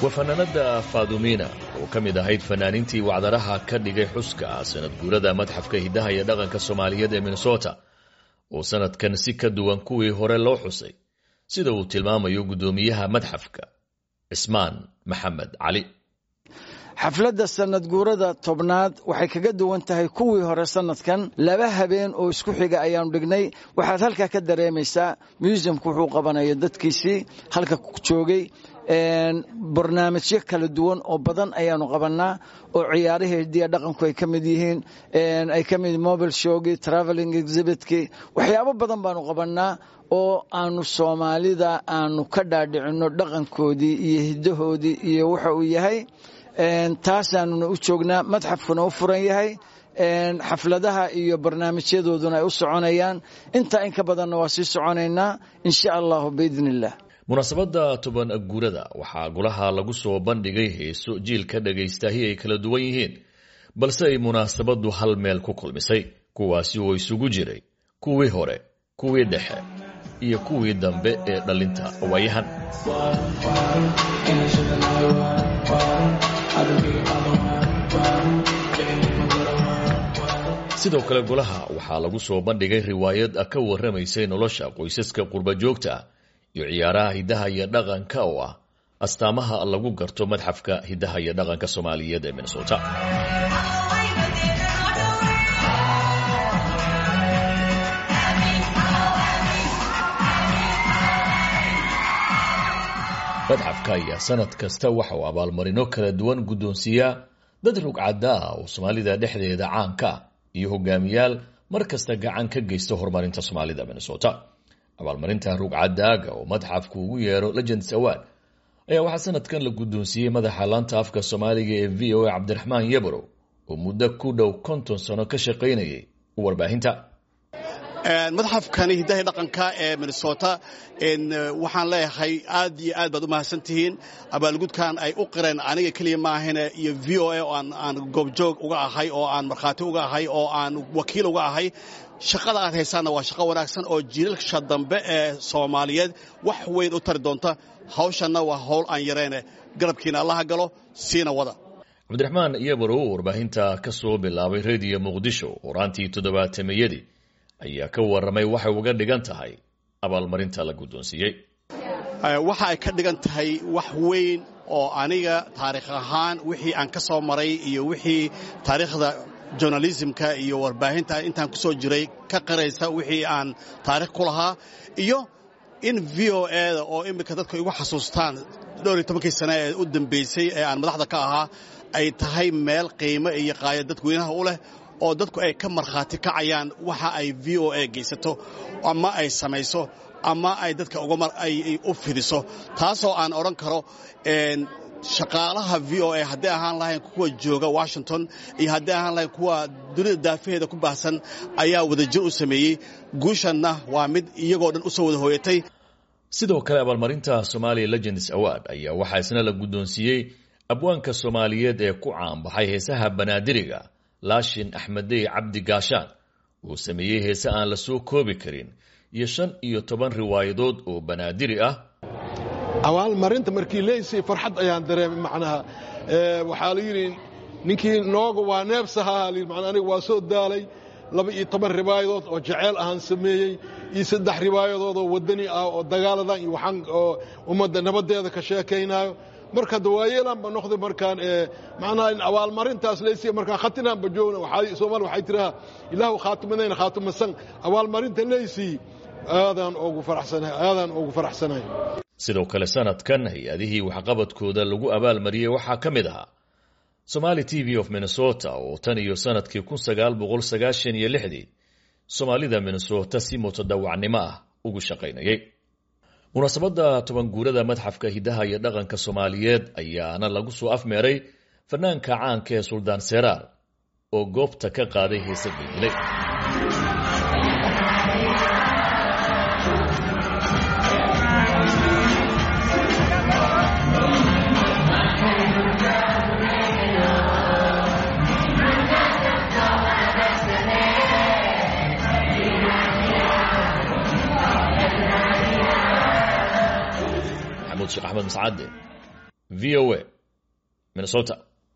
waa fanaanada faadumiina oo ka mid ahayd fanaaniintii wacdaraha ka dhigay xuska sanad guurada madxafka hiddaha iyo dhaqanka soomaaliyeed ee minnesota oo sanadkan si ka duwan kuwii hore loo xusay sida uu tilmaamayo guddoomiyaha madxafka cismaan maxamed cali xafladda sanad guurada tobnaad waxay kaga duwan tahay kuwii hore sanadkan laba habeen oo isku xiga ayaanu dhignay waxaad halkaa ka dareemaysaa museumku wuxuu qabanaya dadkiisii halka joogay barnaamijyo kala duwan oo badan ayaanu qabanaa oo ciyaarihii hidiya dhaqanku ay ka mid yihiin ay ka mid mobile showgii traveling exhibitkii waxyaabo badan baanu qabanaa oo aanu soomaalida aanu ka dhaadhicinno dhaqankoodii iyo hiddahoodii iyo waxa uu yahay taasaanuna u joognaa madxafkuna u furan yahay xafladaha iyo barnaamijyadooduna ay u soconayaan intaa in ka badanna waa sii soconaynaa insha allahu biidn illah munaasabadda toban guurada waxaa golaha lagu soo bandhigay heeso jiilka dhagaystahi ay kala duwan yihiin balse ay munaasabaddu hal meel ku kulmisay kuwaasi oo isugu jiray kuwii hore kuwii dhexe iyo kuwii dambe ee dhallinta waayahan sidoo kale golaha waxaa lagu soo bandhigay riwaayad ka warramaysay nolosha qoysaska qurbajoogta iyo ciyaaraha hiddaha iyo dhaqanka oo ah astaamaha lagu garto madxafka hiddaha iyo dhaqanka soomaaliyeed ee minnesota madxafka ayaa sanad kasta waxa uu abaalmarino kala duwan guddoonsiiyaa dad rugcadda ah oo soomaalida dhexdeeda caanka ah iyo hogaamiyaal mar kasta gacan ka geysta horumarinta soomaalida minnesota abaalmarinta rugcadaaga oo madxafku ugu yeero legends award ayaa waxaa sanadkan la guddoonsiiyey madaxa laanta afka soomaaliga ee v o a cabdiraxmaan yabrow oo muddo ku dhow konton sano ka shaqaynayay warbaahinta madxafkani hiddaha dhaqanka ee minnesota waxaan leeyahay aad iyo aad baad u mahadsantihiin abaalgudkan ay u qireen aniga keliya maahane iyo v o a oo aan goobjoog uga ahay oo aan markhaati uga ahay oo aan wakiil uga ahay shaqada aad haysaanna waa shaqo wanaagsan oo jiilalsha dambe ee soomaaliyeed wax weyn u tari doonta hawshanna waa howl aan yarayne garabkiina allaha galo siina wada cabdiraxmaan iyabarow warbaahinta ka soo bilaabay rediyo muqdisho horaantii toddobaatameyadii ayaa ka warramay waxay uga dhigan tahay abaalmarinta la guddoonsiiyey waxa ay ka dhigan tahay wax weyn oo aniga taariikh ahaan wixii aan ka soo maray iyo wixii taariikhda journalismka iyo warbaahinta intaan ku soo jiray ka qaraysa wixii aan taarikh ku lahaa iyo in v o eda oo iminka dadku igu xasuustaan dhowr iyo tobankii sane ee u dambaysay ee aan madaxda ka ahaa ay tahay meel qiimo iyo qaaya dadweynaha u leh oo dadku ay ka markhaati kacayaan waxa ay v o a geysato ama ay samayso ama ay dadka u fidiso taasoo aan odhan karo shaqaalaha v o a hadday ahaan lahayn kuwa jooga washington iyo hadday ahaan lahayn kuwa dunida daafaheeda ku baahsan ayaa wadajir u sameeyey guushanna waa mid iyagoo dhan u soo wada hooyatay sidoo kale abaalmarinta somalia legends award ayaa waxaa isna la guddoonsiiyey abwaanka soomaaliyeed ee ku caanbaxay heesaha banaadiriga laashin axmedey cabdi gaashaan uu sameeyey heese aan la soo koobi karin iyo shan iyo toban riwaayadood oo banaadiri ah abaalmarinta markii leysay farxad ayaan dareemay macnaha waxaa la yidhi ninkii nooga waa neebsahaa man aniga waa soo daalay laba iyo toban riwaayadood oo jaceyl ahaan sameeyey iyo saddex riwaayadood oo waddani ah oo dagaaladan iyo waxaan oo ummadda nabaddeeda ka sheekaynaayo marka dawaayeelaanba noqday markaan macnaha in abaalmarintaas leysiya markaan khatinaanba joogna soomaali waxay tirahaa ilaahu khaatimadayna khaatimasan abaalmarinta leysii aadaan ugu faraxsanahay aadaan ugu faraxsanahay sidoo kale sanadkan hay-adihii waxqabadkooda lagu abaalmariyey waxaa ka mid ahaa somaali t v of minnesota oo tan iyo sanadkii kun sagaal boqol sagaashan iyo lixdii soomaalida minnesota si mutadawacnimo ah ugu shaqaynayay munaasabadda toban guurada madxafka hiddaha iyo dhaqanka soomaaliyeed ayaana lagu soo afmeeray fanaanka caanka ee suldaan seraar oo goobta ka qaaday heese geydilay sheekh axmed mascade v o a minnesota